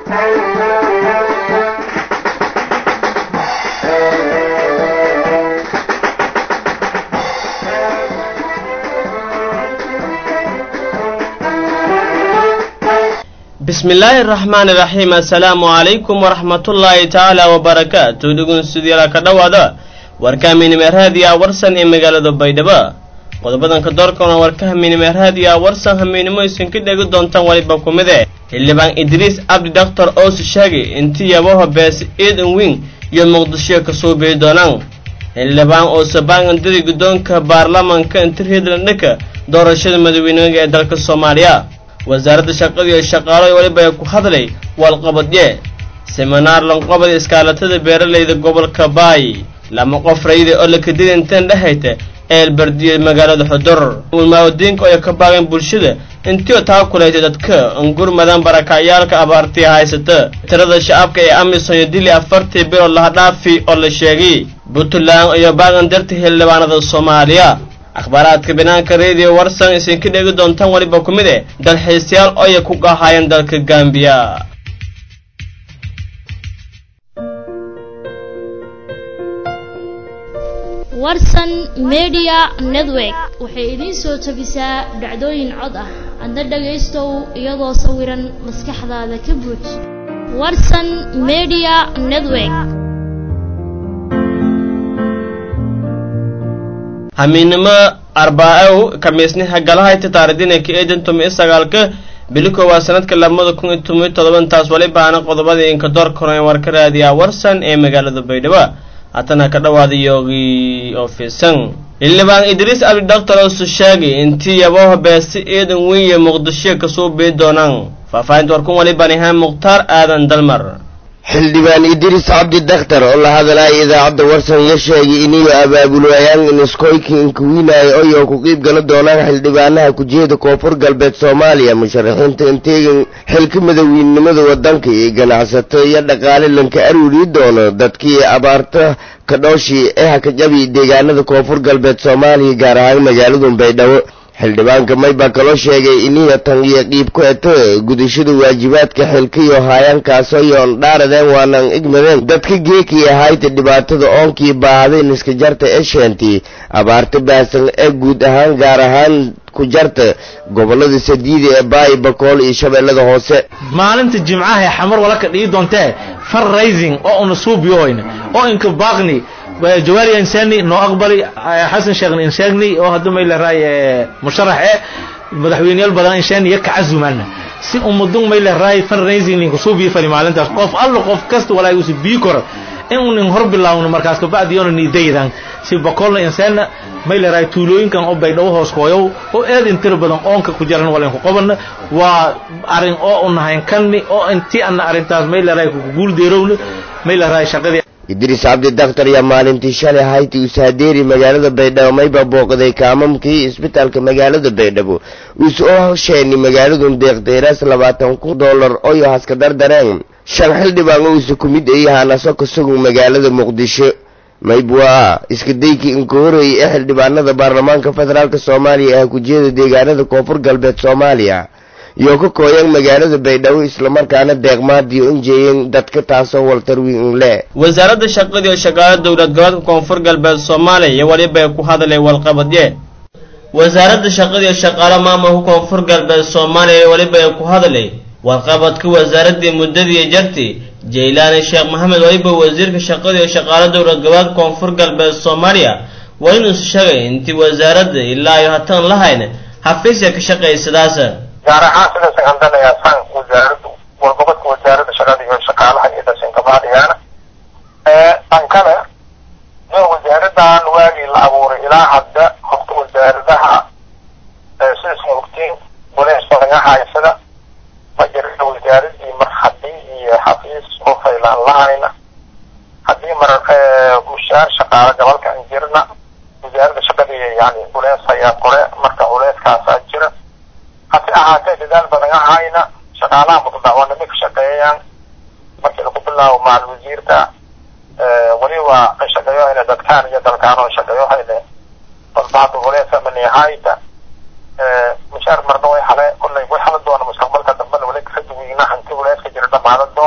bismi illaahi araxmaani iraxiim assalaamu calaykum waraxmatullaahi tacaala wabarakaatu dhugunsudyala ka dhowaada warka minimeerhaadiya warsan ee magaalada baydhabo qodobadanka doorkana warkaha minimeerhaadiya warsan hamiinimo isinka dhegi doontaan waliba ku mide xildhibaan idriis cabdi doctor oos sheegi intii yabaho bees iidan wing iyo muqdisho ka suubii doonaan xildhibaan oosabaangandiri guddoonka baarlamanka inti hiidlandhaka doorashada madaweynega ee dalka soomaaliya wasaaradda shaqada iyo shaqaalo weliba ku hadlay walqabadye seminaar lanqobad iskaalatada beeralayda gobolka baay lama qof rayida oo la kadida inteen dhehayta eelbardiyo magaalada xudur ulmaawadiinka oo ka baaqeen bulshada intii taa kulaytay dadka angurmadan barakacayaalka abaartii haysata tirada shacabka ee amisom iyo dili afartii bilood laha dhaafi oo la sheegay puntland iyo baaqan darta xildhibaanada soomaaliya akhbaaraadka banaanka radio warsan isinka dhegi doontaan weliba ku mid eh dalxiisayaal oya ku qahaayeen dalka gambiya warsan media network waxay idiin soo tabisaa dhacdooyin cod ah adna dhagaystow iyadoo sawiran maskaxdaada ka buuj warsan media network hamiinimo arbaa-ow kamiisniha galahayta taaridinaka eedan tomi sagaalka bili koowaa sanadka labada kun iyo tomiyo todobantaas walibaana qodobadii inka door koran warka raadiyaa warsan ee magaalada baydhabo haatana ka dhawaada yoogii ofisan xildhibaan idriis cabdi doctor oosu sheegay intii yabaho beesi iidan weyn iyo muqdisho kasoo bii doonaan faahfaahinta warkun walibaan ahaan mukhtaar aadan dalmar xildhibaan idriis cabdi dakhtar oo la hadalaya idaacadda warsan ya sheegay iniyo abaabulwayaan iniskoyki inkuwiinaya oyoo ku qiib gala doonaan xildhibaanaha kujeeda koonfur galbeed soomaaliya musharaxiinta inteegan xilka madaweynenimada waddanka iyo ganacsato iyo dhaqaale lanka aruuri doono dadkii abaarta kadhooshii ee hakajabi deegaanada koonfur galbeed soomaaliya gaar ahaan magaaladu baydhabo xildhibaanka may baa kaloo sheegay iniya tan iyo qiib ku eto gudashada waajibaadka xilkiyo haayaankaasoo yoon dhaaradeen waanan igmadeen dadka geekii ahayta dhibaatada oonkii baahdayn iska jarta ee sheentii abaarta baahsan ee guud ahaan gaar ahaan ku jarta gobolada sadiida ee baayi bakool iyo shabeellada hoose maalinta jimcaha ee xamar walaka dhigi doontee fundraising oo una suubiyohoyna oo inka baaqni jawaari insani noo aqbali xasan sheekhna inshaagni oo hadda may leeraay musharax ee madaxweyneyaal badan inshaani iyo kacazumana si umadun may leeraay fundraising ninka suubiyo fali maalintaas qof allo qof kasta walaa usi bii koro in unin hor bilaawno markaas kabacdi yoona niidaydan si bakolna insaana may leeraay tuulooyinkan oo baydhabo hoos kooyow oo aad intira badan oonka ku jaran walenku qobana waa arin oo unahayn kanni oo intii ana arrintaas may leeraay kuguuldeerowna may leeraay shaqadii idriis cabdi dakhtar yaa maalintii shalay hayti usaadeeri magaalada baydhabo mayba booqday kaamamkii isbitaalka magaalada baydhabo uus oo hosheeni magaaladun deeqdeeraas labaatan kun dollar oyo haska dardareen shan xildhibaan ousa ku mid ayahaanaso kasagu magaalada muqdisho maybwaa iska daykii inka horeeyay ee xildhibaanada baarlamaanka federaalk soomaaliya ah kujeeda deegaanada koonfur galbeed soomaaliya iyo ka kooyan magaalada baydhabo islamarkaana deeqmaadiyo injeeyeen dadka taasoo waltarwiin le wasaaradda shaqada iyo shaqaalo dowlad goboodka koonfur galbeed soomaaliya iyo welibay ku hadlay walqabadye wasaaradda shaqada iyo shaqaalo maamulka koonfur galbeed soomaaliya iyo welibay ku hadlay warqabadka wasaaraddii muddadii jarti jaylaani sheekh maxamed weliba wasiirka shaqada iyo shaqaalo dowlad goboodka koonfur galbeed soomaaliya waa inuusu sheegay intii wasaaradda ilaa iyo hatan lahayn xafiisya ka shaqaysadaas gaar ahaan sida sagandanaya san wasaaraddu wargobodka wasaaradda shaqada iyo shaqaalaha iyo dasinkabaadigaana tan kale nin wasaaradan waagii la abuuray ilaa hadda horta wasaaradaha sidaisma ogtiin waleys badan haysada ma jirta wasaaradii mar haddii iyo xafiis oo faylaan lahayna haddii mar mushaar shaqaalo gobolka an jirna wasaaradda shaqadii yani culeys ayaa kore marka culeyskaasaa jira hase ahaatee dadaal badan ahayna shaqaalaha mutadacwanimo ka shaqeeyayaan markii lagu bilaabo macal wasiirka weliba ka shaqeeyohayna dadkaan iyo dalkaan oo shaqeeyohayne balba hadda culeysa manihayta mushaar marna way hale kollay way hala doona mustaqbalka dambena wali kala duweyna hanti culeyska jira dhamaada doona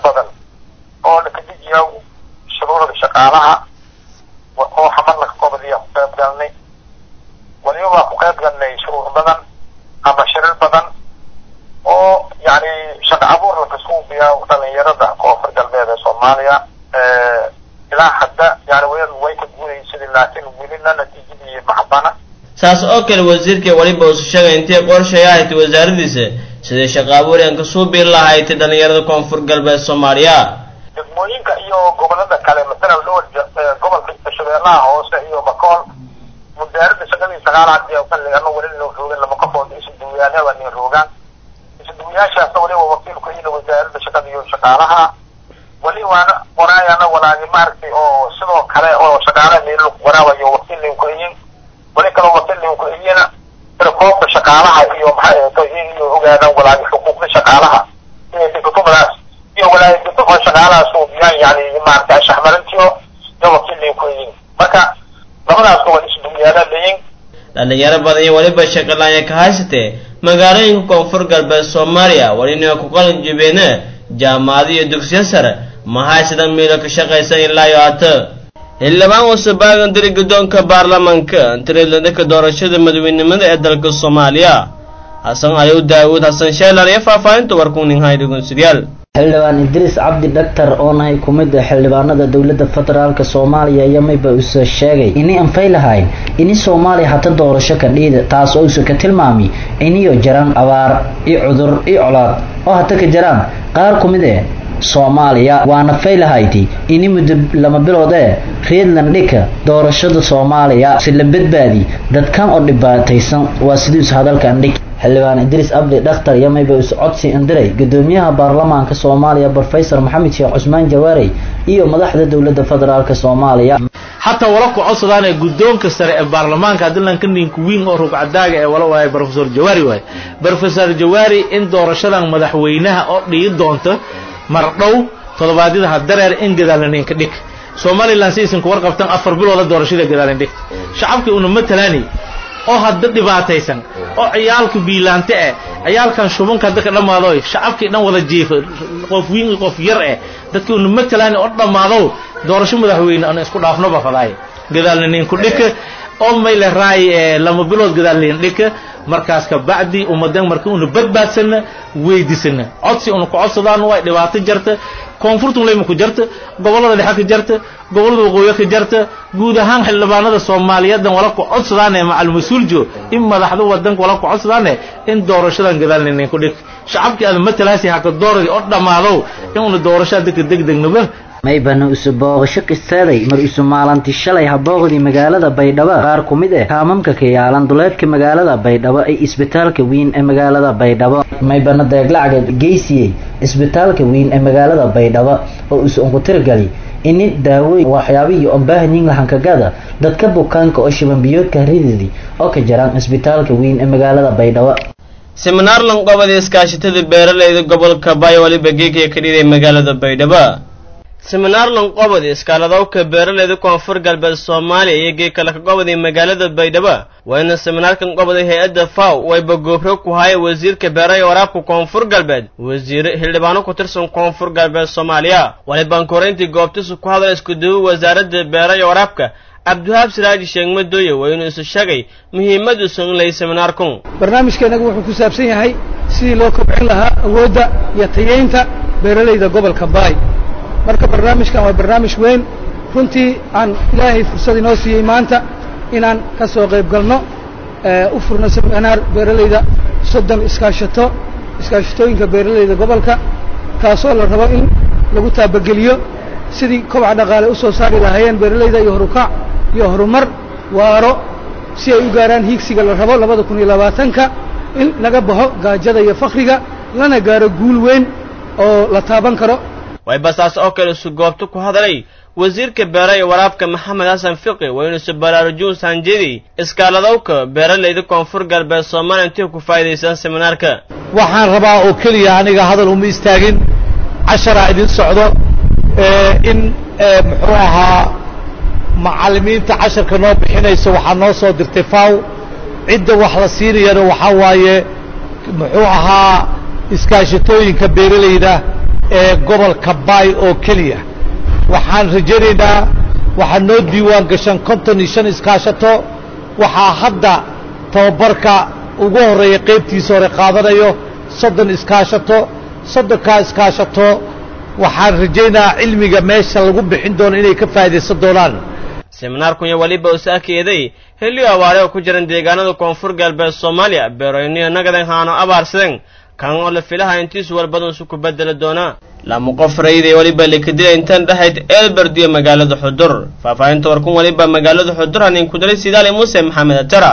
badan oo lakadejiya shuruucda shaqaalaha oo xamarna ka kobadiya ku qayb galnay waliba waa ku qayb galnay shuruuc badan ama shirir badan oo yani shaqa abuur lakasuubiya dhalinyarada koonfur galbeed ee soomaaliya ilaa hadda yani way way ka guulaysadii laakiin welina natiijadii macbana saas oo kale wasiirka weliba usu sheegay intii qorshay ahayd wasaaradiisa sidai shaqa abuur aan kasoo biiri lahayd dhalinyarada koonfur galbeed soomaaliya degmooyinka iyo gobolada kale masalan dhowr gobolka shabeellaha hoose iyo bakool wasaaradda shaqadii sagaalaad iyo xilligana weli loo roogan lama qofood isuduwiyaalaha waa nin roogaan isuduwiyaashaasna waliba wakiilku ina wasaaradda shaqada iyo shaqaalaha wali waana waraayana walaagi maaragtay oo sidoo kale oo shaqaalaha meelo waraabayo wakiillinkuiyin wali kaloo wakiillinkuiyina koobka shaqaalaha iyo maxay iyo ogaadaan walaagi xuquuqda shaqaalaha inay degtomadaas iyo walaagi degto shaqaalaha suubiyaan yani maaragtay shaxmarintiyo iyo wakiillinkuiyin marka labadaas gobol isduwiyaala leeyin dhalinyaro badan iyo weliba shaqalaanya ka haysatee magaalooyinka koonfur galbeed soomaaliya walina ku qalin jibeene jaamacado iyo dugsiyo sare ma haysada miilo ka shaqaysan ilaa iyo hata xildhibaan wasabaagan diri guddoonka baarlamaanka tireedladaka doorashada madaweynimada ee dalka soomaaliya xasan ayow daawuud xasan sheelar iyo faahfaahinta warkuninhay dhugunsidyaal xildhibaan idriis cabdi dhaktar oo nahay ku mid a xildhibaanada dowladda federaalk soomaaliya iyo mayba uuse sheegay inay anfay lahayn ini soomaaliya hata doorasho ka dhiida taas oo use ka tilmaami iniyo jaraan abaar iyo cudur iyo colaad oo hata ka jaraan qaar ku mid e soomaaliya waana faylahayti ini muddo lama bilood ee reedland dhika doorashada soomaaliya si la badbaadi dadkan oo dhibaataysan waa sidiisu hadalkan dhig xildhibaan idriis abdi dhakhtar iyo mayba is codsi indiray gudoomiyaha baarlamaanka soomaaliya brofesor maxamed sheekh cusmaan jawaarey iyo madaxda dowladda federaalk soomaaliya xataa wala ku codsadaan ee guddoonka sare ee baarlamaanka adilanka ninka wiin oo rugcadaaga ee wala waaye brofesor jawaari waaye brofesor jawaari in doorashadan madaxweynaha oo dhigi doonta mar dhow toddobaadyadaha dareer in gadaalnaninka dhig somalilan si isinka warqabtan afar bilooda doorashada gadaalin dhig shacabkii una matalaani oo hadda dhibaataysan oo ciyaalka biilaante eh ciyaalkan shubanka hadda ka dhammaado shacabkii dhan wada jiifa qof wiin qof yar eh dadkii una matalaani oo dhammaado doorasho madaxweyne aan isku dhaafnoba fadaay gadaalnaninku dhika oo mayle raay lama bilood gadaalnin dhika markaas ka bacdi ummadan marka una badbaadsana weydiisana codsi una ku codsadaan way dhibaato jarta koonfurtun leyma ku jarta gobollada dhexe ka jarta gobollada waqooyi ka jarta guud ahaan xildhibaanada soomaaliyeedan wala ku codsadaane macal mas-uuljo in madaxda wadanka wala ku codsadaane in doorashadan gadaalninin ku dhig shacabkii aada matalaasi haka dooradii oo dhammaadow in una doorashaa dadka degdegnaba maybana isu booqasho qistaaday mar isu maalanti shalay habooqdii magaalada baydhabo qaar ku mid eh kaamamka ka yaalan duleedka magaalada baydhabo ee isbitaalka weyn ee magaalada baydhabo maybana deeglacga geysiyey isbitaalka weyn ee magaalada baydhabo oo isu unkutirgali ini daawooyin waxyaabihii ombaahanyin lahankagada dadka bukaanka oo shibanbiyoodka rididi oo ka jaraan isbitaalka weyn ee magaalada baydhabo seminaar lanqobada iskaashatada beeralayda gobolka bayo waliba geegaya ka dhiday magaalada baydhabo seminaar lanqobadi iskaaladowka beeralayda koonfur galbeed soomaaliya iyo geeg kale ka qobadi magaalada baydhabo waa ina seminaarkan qobaday hay-adda faw wayba goobro ku haya wasiirka beeraha iyo waraabka koonfur galbeed wasiire xildhibaano ku tirsan koonfur galbeed soomaaliya walibaan koreyntii goobtisu ku hadla iskuduwo wasaaradda beeraha iyo waraabka cabdiwahaab siraaji sheeg madooye waa inuu isu sheegay muhiimadduusu in lay seminaarkun barnaamijkeennagu wuxuu ku saabsan yahay sidii loo kobcin lahaa awoodda iyo tayeynta beeralayda gobolka baay marka barnaamijkan waa barnaamij weyn runtii aan ilaahay fursad inoo siiyey maanta inaan ka soo qayb galno u furno seminaar beeralayda soddon iskaashato iskaashatooyinka beeralayda gobolka kaasoo la rabo in lagu taabageliyo sidii kobaca dhaqaale usoo saari lahaayeen beeralayda iyo horukac iyo horumar waaro si ay u gaaraan hiigsiga la rabo labada kun iyo labaatanka in laga baxo gaajada iyo fakriga lana gaaro guul weyn oo la taaban karo waybasaas oo kale isu goobto ku hadalay wasiirka beeraha iyo waraabka maxamed xasan fiqi waa inuusu baraarujuun saanjeedi iskaaladowka beeralayda koonfur galbeed soomaaliya intii ku faa'idaysaan seminaarka waxaan rabaa oo keliya aniga hadal uma istaagin casharaa idin socdo in muxuu ahaa macallimiinta casharka noo bixinaysa waxaa noo soo dirtay faw cidda wax la siinayana waxaa waaye muxuu ahaa iskaashatooyinka beeralayda ee gobolka baay oo keliya waxaan rajaynaynaa waxaa noo diiwaan gashan konton iyo shan iskaashato waxaa hadda tababarka ugu horreeya qaybtiisa hore qaadanayo soddon iskaashato soddonkaa iskaashato waxaan rajaynayaa cilmiga meesha lagu bixin doono inay ka faa'iidaysan doonaan seminaarkun iyo weliba usaakeeday heliyo abaare oo ku jiran deegaanada koonfur galbeed soomaaliya beerooyniyo nagadan haano abaarsadeen kan oo la filaha intiisu walbadan isu ku bedeli doonaa lama qof rayday weliba lakadila intaan dhahayd elberd iyo magaalada xudur faahfaahinta warkun weliba magaalada xudur hanin ku daray sidaali muuse maxamed atara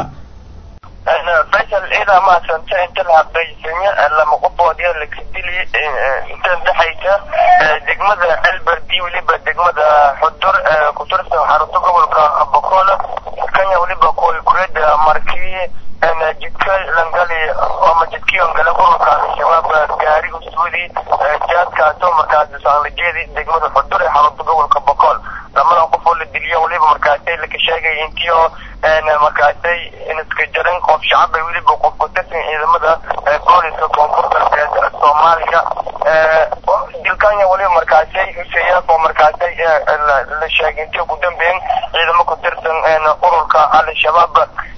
faysal ciidaa mahadsanta inta la habaysanya lama qofoodya lakadili intan dhexaysa degmada elberdi weliba degmada xudur ku tirsan xarunta gobolka bokola kenya weliba kureeda markii jidka langali ama jidkiyon gale ururka al-shabaab gaari usuudi jaadkaasoo markaasi saanlajeedi degmada xudur ee xarunta gobolka bokol lamadan qof oo la diliyo weliba markaasay laka sheegay intiyo markaasay iska jaran qof shacab ay weliba qof ku tirsan ciidamada booliska koonfur galbeed soomaaliya dilkanya weliba markaasay huseeyaaf oo markaasay la sheegay intii ugu dambeyn ciidamo ku tirsan ururka al-shabaab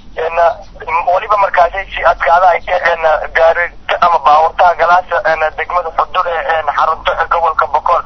weliba markaasay si adkaada ay ka gaari ama baawartaha galaasa degmada xudur ee xarunta gobolka bokool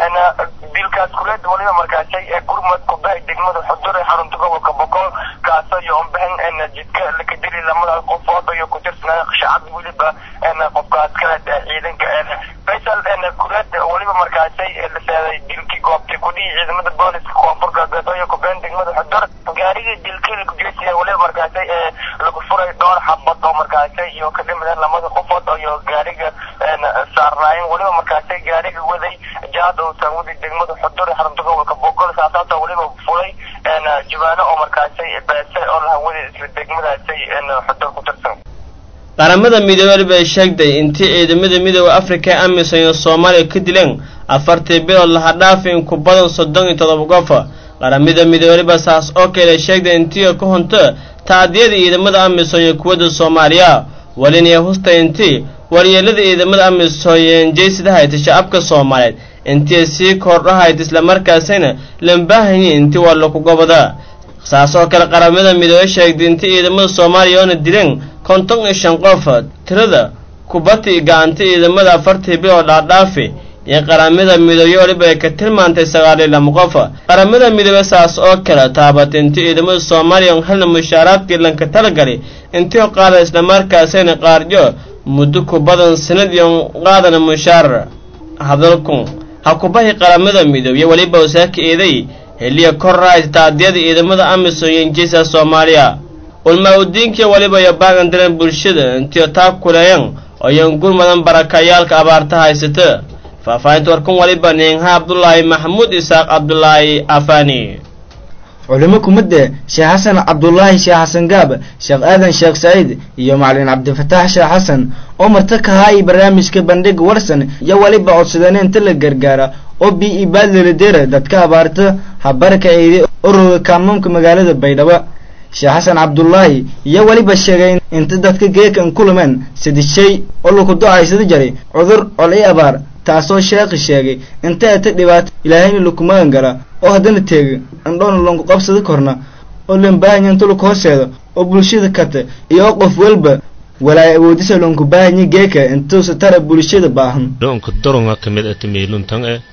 dilkaas kuleed weliba markaasay gurmad kubahay degmada xudur ee xarunta gobolka bokool kaasoo iyo unbahan jidka lakadili lamada qofood iyo ku tirsanaa shacab weliba qofkaas kale ciidanka faysal kuleed weliba markaasay la seeday dilkii goobtay kudhihi ciidamada booliska koonfur galbeed iyo kubeen degmada xudur gaarigii dilkii lakujeesiya weliba markaasay lagu furay dhowr xabad oo markaasay iyo ka dhimideen lamada qofood iyo gaariga saarnaayeen weliba markaasay gaariga waday jaad uusan wadi degmada xudur ee xarunta gobolka boogol saasaasoo weliba fulay jawaano oo markaasay beese oo laha wadi isla degmadaasay xudur ku tirsan qaramada midoobey bay sheegtay intii ciidamada midooda afrika ee amisom iyo soomaaliya ka dileen afartii bilood laha dhaafi in ku badan soddon iyo todoba qof qaramada midoobeyba saas oo kale sheegtay intii ka hunto taadiyada ciidamada amisom iyo kuwadda soomaaliya walinaya husta intii waryeelada ciidamada amisom jeysidahayta shacabka soomaaliyeed intii sii kordhahayd islamarkaasina lambaahanyi intii waa laku goboda saas oo kale qaramada midoobey sheegtay intii ciidamada soomaaliya oona dileen konton iyo shan qof tirada kubati gacanta ciidamada afartii bilood dhaadhaafi iyo qaramada midoobe weliba ay ka tilmaantay sagaal iyo lama qof qaramada midoobe saas oo kale taabatay intii ciidamada soomaaliya on helna mushaaraadkii lanka talagalay intii qaada islamarkaasayna qaarjo muddo ku badan sanad iyo qaadana mushaar hadalku ha kubahi qaramada midoobe weliba wasaaka eeday heliya korraayta taadiyada ciidamada amisom iyo injiisa soomaaliya ulmaa udiinkiya weliba iyo baagan diran bulshada intiyo taa kuleeyan oyan gurmadan barakayaalka abaarta haysata faahfaahinta warkan waliba niinha cabdulaahi maxamuud isaaq cabdulaahi afani culimo kumidde sheekh xasan cabdulaahi sheekh xasan gaab sheekh aadan sheekh saciid iyo macalin cabdifataax sheekh xasan oo marta kahaay barnaamijka bandhig warsan iyo weliba codsadeen inta la gargaara oo bi ibaadlaladeera dadka abaarta habarka eeday ururga kaamamka magaalada baydhabo sheekh xasan cabdulaahi iyo weliba sheegay inta dadka geekan kulumeen saddex shay oo laku do-aysada jaray cudur col i abaar taasoo sheekhi sheegay inta ata dhibaato ilaahayna lakumagan gala oo haddana teega andhoona lanku qabsada korna oo lambaahanya inta laku hooseedo oo bulshada kata iyo qof walba walaay awoodisa lanku baahanya geeka intuusa tara bulshada baahan dhoonka doronga ka mid ata meeluntan e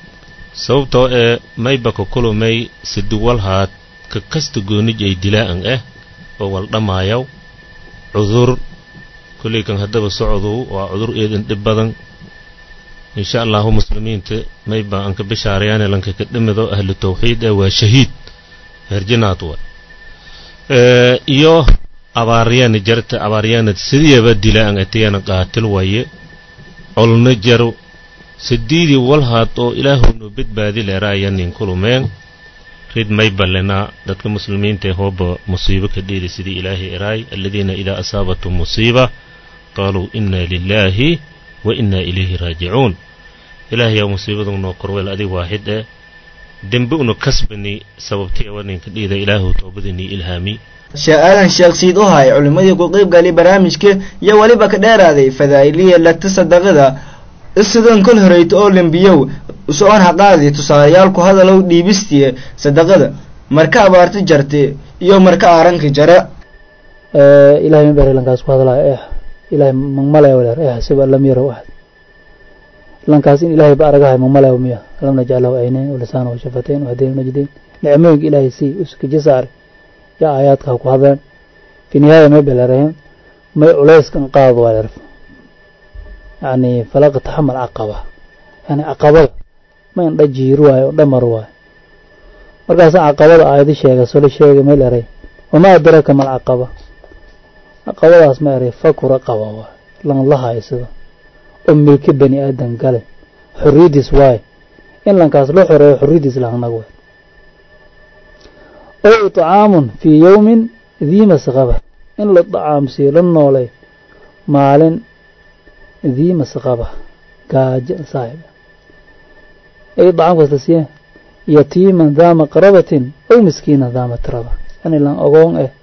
sababtoo ee maybaka kulumay siduwalhaad ka kasta goonij ay dilaa'an ah oo wal dhammaayaw cudur kolley kan haddaba socdow waa cudur eedan dhib badan insha allahu muslimiinta mayba anka bishaarayaane lanka ka dhimido ahlu tawxiid ee waa shahiid herjinaad wa iyo abaaryaana jarta abaaryaana sidiyaba dilaa'an atiyana qaatil waye colna jaro sadiidii walhaad oo ilaahowno badbaadi leeraaya nin kulumeen rid may ballenaa dadka muslimiinta ee hooba musiibo ka dheeli sidii ilaahay eraay aladiina idaa asaabatum musiiba qaaluu inna lilaahi wa inna ilayhi raajicuun ilaahayaa musiibadu noo korweel adig waaxid ee dembe una kasbani sababtii awa ninka dhiida ilaahu toobadanii ilhaami sheekh aadan sheekh siid u hay culimmadii ku qayb galay barnaamijka iyo weliba ka dheeraaday fadaa'iliya lagta sadaqada isidan kol horeyta oo lembiyow usoon haqaadi tusaalayaal ku hadalow dhiibistiye sadaqada marka abaarti jarte iyo marka aaranka jara ilahay ma bari lankaas ku hadlaya eh ilahay magmalaya waleer eh siba lam yarow ahad lankaas in ilahay ba aragahay magmalaya miya lam najcalahu aynayn walisaan washafatayn wahdayn najdayn nicmooyinka ilahay si uskaji saare yaa aayaadka ku hadleen fi nihaaya may beleraheen may culayskan qaad waleer yani falaqa taxamal caqaba yani caqabada ma indha jiir waayo dhamar waayo markaasa caqabada aayadi sheega solo sheega meel eray wamaa adraka mal caqaba caqabadaas ma eray faku raqaba waay lan la haysado oo milki bani aadan gale xorriyadiis waaye in lankaas loo xoreeyo xorriyadiis lahnag waay ow icaamun fii yowmin dii masqaba in la dacaamsiyo la noolay maalin dii masqaba gaajo saaxib ay dacaamkaas la siiye yatiiman daa maqrabatin ow miskiinan daa matraba yani lan ogoon eh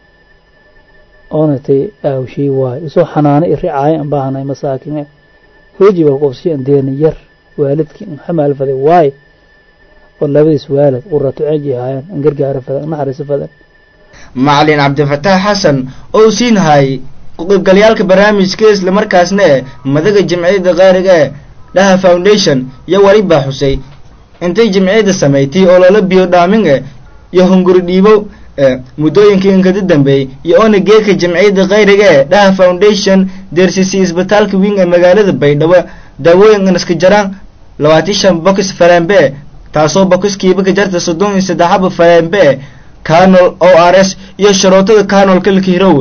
oonatay aawshii waayo isoo xanaano i ricaayo an baahanay masaakin eh hooji baa qofsi an deerna yar waalidkii an xamaal faday waayo oo labadiis waalid quratu ceji haayaan an gargaaro fadan an naxariiso fadan macalin cabdifataax xasan oo siinhay ku-qaybgalyaalka barnaamijka isla markaasna eh madaga jamciyadda qaariga ee dhaha foundation iyo wali baa xusay intay jamciyadda samaysay oo loola biyo dhaamin eh iyo hunguri dhiibo muddooyinkii inkada dambeeyey iyo oona geedka jamciyadda khayriga ee dhaha foundation deersisay isbitaalka wing ee magaalada baydhabo daawooyin inaska jaraan labaatan shan bokis falembe taasoo bokiskiiba ka jarta soddon iyo saddexaba falembe canol o r s iyo sharootada canol kalka hirow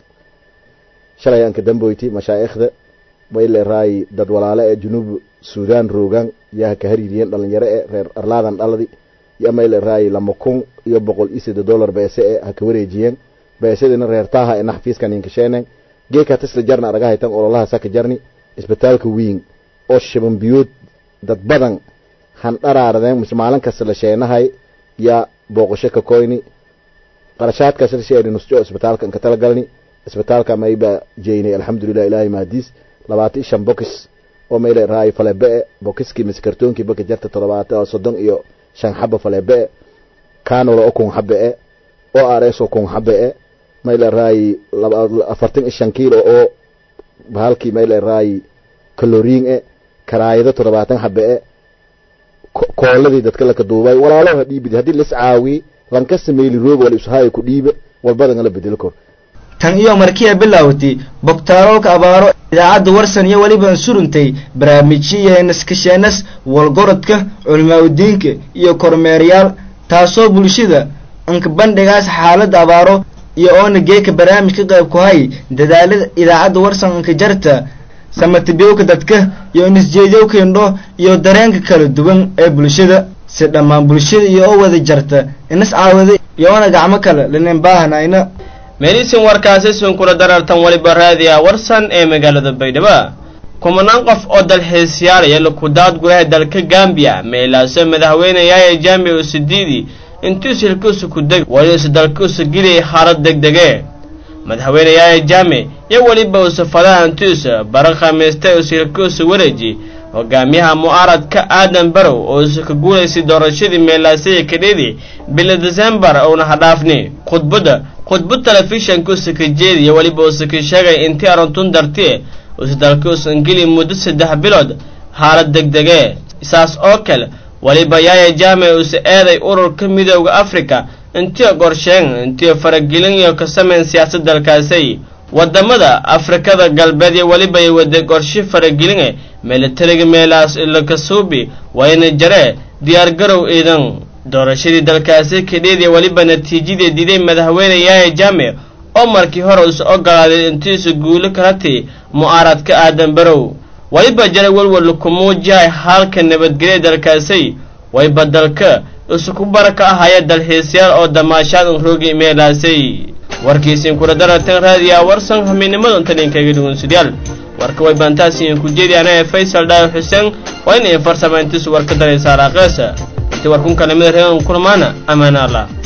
shalay aan ka damboyti mashaa'ikhda mayle raay dad walaale ee junuub suudaan roogaan yaa ka hariiriyeen dhalinyaro ee reer arlaadan dhaladi yo mayle raay lama kun iyo boqol iyo sida dollar beese ee ha ka wareejiyeen beesadina reer taaha ee naxfiiskan inkasheeneen geeka tisla jarna araga haytan ololaha saka jarni isbitaalka wiing oo shaban biyood dad badan han dharaardeen mise maalin kasta la sheenahay yaa booqasho ka koyni qarashaadkaas la sheeni nusjo isbitaalka inka talagalni isbitaalka mayba jeynay alxamdulilah ilaahay mahadiis labaatan shan bokis oo mayle raay falebe-e bokiskii mise kartoonkii baka jarta todobaatan soddon iyo shan xaba falebe-e canolo oo kun xabe-e o r s oo kun xabe-e mayle raay afartan iyo shan kiilo oo bahalkii mayle raay kaloriin e karaayado toddobaatan xabe-e kooladii dadka laka duubay walaaloha dhiibid haddii lis caawi lanka sameyli rooga wala ishaayo ku dhiiba walbadan la bedeli kor tan iyo markii ay bilowtay bogtaarolka abaaro idaacadda warsan iyo weliba suruntay barnaamijyiya naskasheenas walgorodka culimaauddiinka iyo kormeerayaal taasoo bulshada anka bandhigaas xaaladda abaaro iyo oona geeka barnaamij ka qayb ku hay dadaalada idaacadda warsan anka jarta samatibiyowka dadka iyo nisjeedyowka indho iyo dareenka kala duwan ee bulshada si dhammaan bulshada iyo oo wada jarta inas caawada iyo oona gacmo kale linin baahanayna meelisin warkaasi sunkula darartan weliba raadiya warsan ee magaalada baydhabo kumanaan qof oo dalxiisyaalaya lakudaad gulaha dalka gambiya meelaaso madaxweyneyaaya jaamic usidiidi intuu silkuusa ku deg waliusa dalkuusa geliyay xaalad degdege madaxweyneyaaya jaamic iyo weliba usa fadaha intuusa bara khamiistay u silkuusa wareeji hogaamiyaha mu'aaradka aadan barow oo usa ka guulaysay doorashadii meelaasaya kadhidi bila desembar uuna hadhaafni khudbadda khudbad telefishanka usa ka jeediya weliba usa ka sheegay intii aruntun dartie usa dalka usan geli muddo saddex bilood xaalad degdege saas oo kale weliba yaaya jaamic usa eeday ururka midooda afrika intii qorsheen intii faragelin iyo ka sameyn siyaasad dalkaasay wadamada afrikada galbeed iyo weliba ay wada qorshe farageline milatariga meelaas ilakasuubi wayna jaree diyaargarow ciidan doorashadii dalkaasi kadheediya weliba natiijadii diiday madaxweyne yaaya jaamic oo markii hore usa ogolaaday intiisa guulo kalati mu'aaradka aadan barow weliba jara welwel ku muujihay haalka nabadgelya dalkaasay wayba dalka isu ku baraka ahaya dalxiisyaal oo damaashaad un roogi meelaasay warkiisiin kula darartan raadiyaa warsan hamiinimadan taninkaga dhugunsidyaal warka way baantaasiin ku jeedi anaa faysal dhaayo xuseen waa in ay farsamayntiisu war ka daraysaa raaqeesa intii warkun kalamida reegan kulmaana ammaana allah